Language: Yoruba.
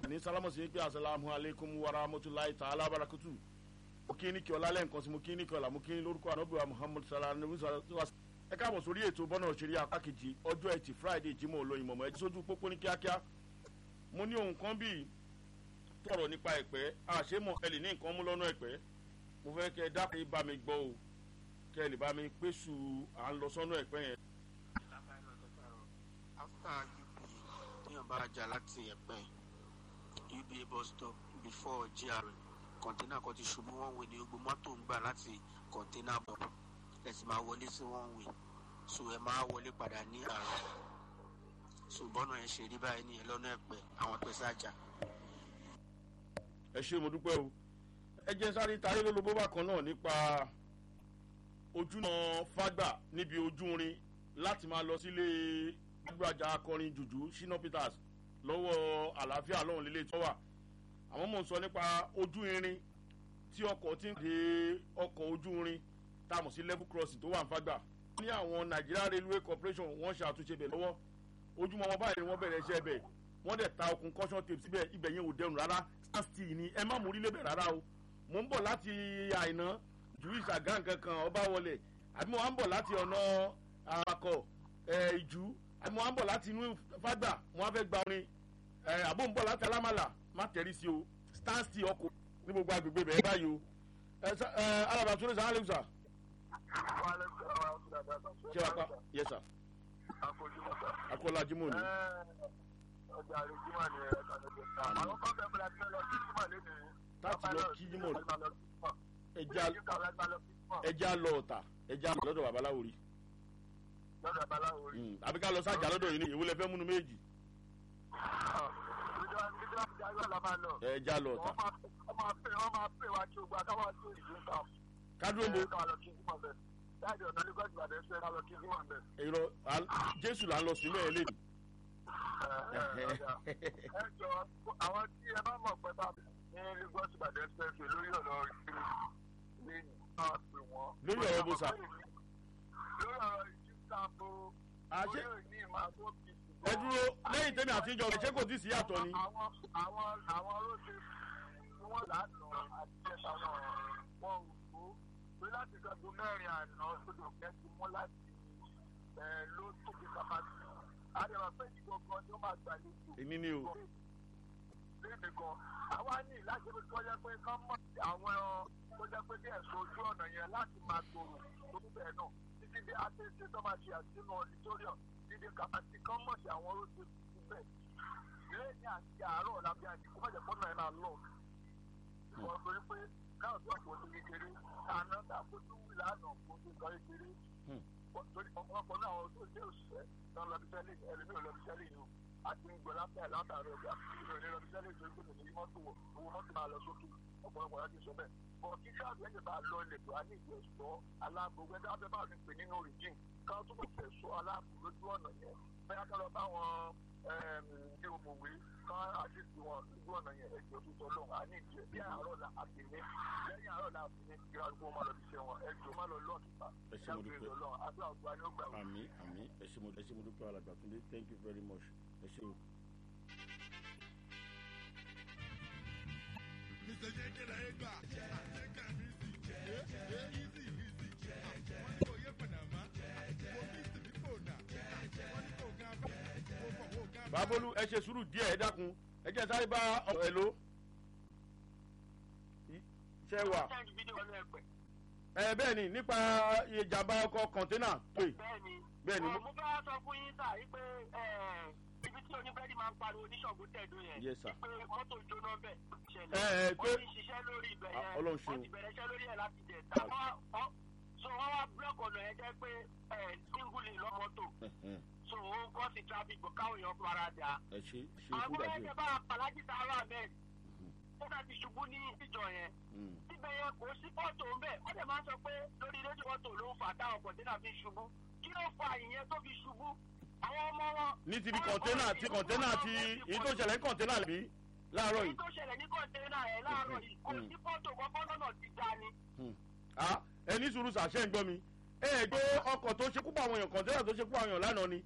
ní sálámù sí pé asalaamu aleykum wa rahmatulahi ta'ala barakatu mo kí ní kí ọlá lẹ́ǹkan sí mo kí ní kí ọlá mo kí ní lórúkọ anábìwá muhammadu sallallahu alaihi wa sallam ẹ káàbọ̀ sórí ètò bọ́nà òṣèré apá kejì ọjọ́ ẹtì friday jímọ̀ olóyin mọ̀mọ́ ẹjí sójú pópó ní kíákíá mo ní ohun kan bíi tọrọ nípa ẹ̀pẹ́ àṣemọ̀ ẹ lè ní nǹkan mú lọ́nà ẹ̀pẹ́ mo fẹ́ kẹ́ ẹ dákẹ́ bá mi gbọ́ o kẹ́ ẹ lè bá mi pèsè à ń lọ sọ́nà ẹ̀pẹ́ yẹn. after uba téèyàn bá jà láti ẹ̀pẹ́ uba bus stop before gr kọ̀ńténà kan ti ṣubú wọ́n wé ní gbogbo mọ́tò ń gbà láti kọ̀ńténà bọ̀ ẹ sì máa wọlé sí wọ́n wé so ẹ máa wọlé padà ní àárọ̀ so bọ́nà ẹ ṣe rí báyìí nìyẹn lọ́nà ẹ̀pẹ́ àwọn pẹ̀sẹ̀ àjà. ẹ ṣe mo dúpẹ́ o ẹ jẹ́ sáré tarí lólobó bákan náà nípa ojúnà fágbà níbi ojúrin láti máa lọ sílé gbàgbàjà akọrin jùjú shina peters lọ́wọ́ àlàáfíà lọ́hùn lílé tó wà àwọn mò ń sọ nípa ojú irin tí ọkọ̀ ti ń de ọkọ̀ ojú irin tá a mọ̀ sí level crossing tó wà ní fágbà ní àwọn nigeria railway corporation wọ́n ṣe àtúnṣe bẹ̀ lọ́wọ́ ojúmọ́ wọn báyìí ni wọ́n bẹ̀rẹ̀ iṣẹ́ bẹ̀ wọ́n dẹ̀ ta okùn caution tape síbẹ̀ ibẹ̀ yẹn ò dẹrùn rárá stand ni ẹ má mú orílẹ̀ bẹ̀ rárá o mò ń bọ̀ láti àìná ju ìṣàgán kankan ọba wọlé àbí mo wá ń bọ̀ láti ọ̀nà àkọ́ ìjú àbí mo wá ń bọ̀ láti inú fágbà mo wá fẹ́ gba orin àbó ń bọ̀ láti alámàlà má tẹ̀rí sí o stand still ọkọ̀ ní gbogbo agbègbè bẹ̀rẹ̀ báyìí o alábàtúndé sàn án lè sà ṣé wàá pa yẹ sà akọ́lá jimoh ni. ọjà àrèjìmọ̀ ni ẹ̀ka ló dé ta àwọn kan bẹ̀rẹ̀ bẹ̀rẹ̀ tí wọ́n lọ sí jimoh lẹ́nu. láti lọ kí jimoh ẹja lọ ọ̀tà ẹja lọ́dọ̀ babaláwo rí. lọ́dọ̀ babaláwo rí. àbí ká lọ sájà lọ́dọ̀ yìí ni èwo lẹ fẹ́ múnú méjì. ẹja lọ ọ̀tà. wọ́n máa pè wọ́n máa pè wá kí o gba káwọn tó ìlú ń ta. kádúró mo. ká lọ kí jimoh bẹ̀ láti ọ̀nà lagos ìbàdàn ṣe ká lọ kí jimoh bẹ̀. èrò jésù là ń lọ sílẹ̀ ẹ̀ lé mi. ẹ jọ àwọn tí ẹ bá mọ̀ pé bá ní lagos ìbàdàn ṣe ṣe lórí ọ̀nà ìṣirò ní náà pè wọ́n. lórí ọ̀rọ̀ bó sa. lórí ọ̀rọ̀ ìjísàbò àṣẹ lórí ní ìmàgbó kìí. ẹ dúró lẹ́yìn tẹ́mi àti ìjọba ṣé kò tí ì sí yàtọ̀ ni. àwọn àwọn àwọn róde tí wọ́n lánàá àti ẹ̀ka wọn wọn ò tó pé láti gbàgbó mẹ́rin àná sódò kẹ́sì mú láti ẹ̀ ló tóbi kàmáṣí. àdàbà pé ìgbọ̀ngàn ni ó máa gbàlejò. èmi ni o. léèmí kan àwa ní láti fi tó yẹ pé kán mọ̀ àwọn tó jẹ́ pé bí ẹ̀sùn ojú ọ̀nà yẹn láti máa tòrò tó bẹ́ẹ̀ náà títí dé àtẹ̀sẹ̀ tó máa ṣe àtinú auditorium dídé kàmáṣí kán mọ̀ sí àwọn róde síbẹ̀ lẹ́yìn àti àárọ̀ lábẹ́ àti kó má jẹ́ fọ́nà ẹ̀ máa lọ. ìwọ̀n torí pé káàdù àpò ní kékeré àná dàkójú wí lánàá kó tó sọ kékeré. torí ọ̀pọ̀lọpọ̀ náà àwọn tó ṣe òṣìṣẹ́ náà lọ bí sẹ́lẹ̀ ẹlẹ́mìí ò lọ bí sẹ́lẹ̀ yìí o. a ti ń gbọ́ látàrí látàrí ọjà ìròyìn lọ bí sẹ́lẹ̀ tó ń gbé ní mọ́tò wọ̀ owó mọ́tò máa lọ sókè ọ̀pọ̀lọpọ̀ láti sọ bẹ́ẹ̀. bọ̀ kí káàdù ẹ̀jẹ̀ bá lọ ilẹ̀ tó a ní ìjọ sọ aláàbò gbẹ́dẹ́ abẹ́ bá mi pè nínú rìjìn káwọn tó bọ̀ fẹ́ sọ aláàbò lójú ọ̀nà yẹn bẹ́ẹ̀ ká lọ bá wọn ní òmùwé kan àṣìṣe wọn lójú ọ̀nà yẹn ẹ̀jẹ̀ tó tọ́ lọ́wọ́ àní ìjẹ́ bí àárọ̀ la àtìní lẹ́yìn àárọ̀ la àtìní kí arúgbó máa lọ bíṣẹ́ wọn ẹ̀jẹ̀ máa lọ lọ́ọ̀kì pa ẹ ṣe mo dúpẹ́ àdúrà ògbà ni ó gbà wọ́n. àmì àmì ẹ ṣe mo ẹ ṣe mo dúpẹ́ alàgbà túndé thank you very much ẹ ṣe o. Mr. Jẹ́jẹ́rẹ́ ẹ gbà. Àjẹkà mi sì jẹ́ ẹ́ easy easy. Wọ́n ní kò yẹ Panama. Mo bí Sìbíkò nà. Wọ́n ní kò gan bá. Mo bọ̀ wò gan bá. babolú ẹ ṣe sùúrù díẹ̀ ẹ dákun ẹ jẹ́ sáré bá ẹ ló. ṣe wà ẹ bẹ́ẹ̀ ni nípa ìjàmbá ọkọ̀ kọ̀ńténà pé bẹ́ẹ̀ni bẹ́ẹ̀ ni mo fẹ́ sọ fún yín sà yí pé ibi tí oníbẹ́ẹ̀dì máa ń pariwo oníṣọ̀gbọ́n tẹ̀dó yẹn Yes, sir. pé mọ́tò jóná bẹ̀ Ẹ, ẹ, ṣẹlẹ̀ pé- wọ́n ti ṣiṣẹ́ lórí ibẹ̀ Ah, yẹn Ọlọ́run ṣeun. wọ́n ti bẹ̀rẹ̀ iṣẹ́ lórí ẹ̀ láti jẹ̀ ta so wọ́n wá búlọ́ọ̀kì ọ̀nà yẹn jẹ́ pé singuli lọ́mọ́tò so ó ń kọ́ sí traffic bọ̀ káwọn èèyàn fara dà ẹ ṣe ṣe kú àwọn dàbí ẹgbẹ́ bá alájí sáárà bẹ́ẹ̀ ó dàbí ṣubú ní ìjọ yẹn síbẹ̀ yẹn kò sí fọ́tò ń bẹ̀ wọ́n dẹ̀ máa ń sọ pé lórí rédíò fọ́tò ló ń fà táwọn kọ̀ǹtẹ́nà fi ṣubú kí ló fa ìyẹn tó fi ṣubú àwọn ọmọ wọn. ní ti bí kọ̀ńténà ti kọ̀ńténà ti èyí tó ṣẹlẹ̀ ní kọ̀ńténà bí láàárọ̀ èyí yìí. tó ṣẹlẹ̀ ní kọ̀ǹtẹ́nà ẹ̀ láàárọ̀ yìí kò sí fọ́tò kọ́kọ́ lọ́nà ti dá ni. Ah, ẹ ní sùúrù sàṣẹ ń gbọ́ mi ẹ ẹ gbé ọkọ̀ tó ṣekú pa àwọn èèyàn kọ̀ńténà tó ṣekú pa àwọn èèyàn lánàá ni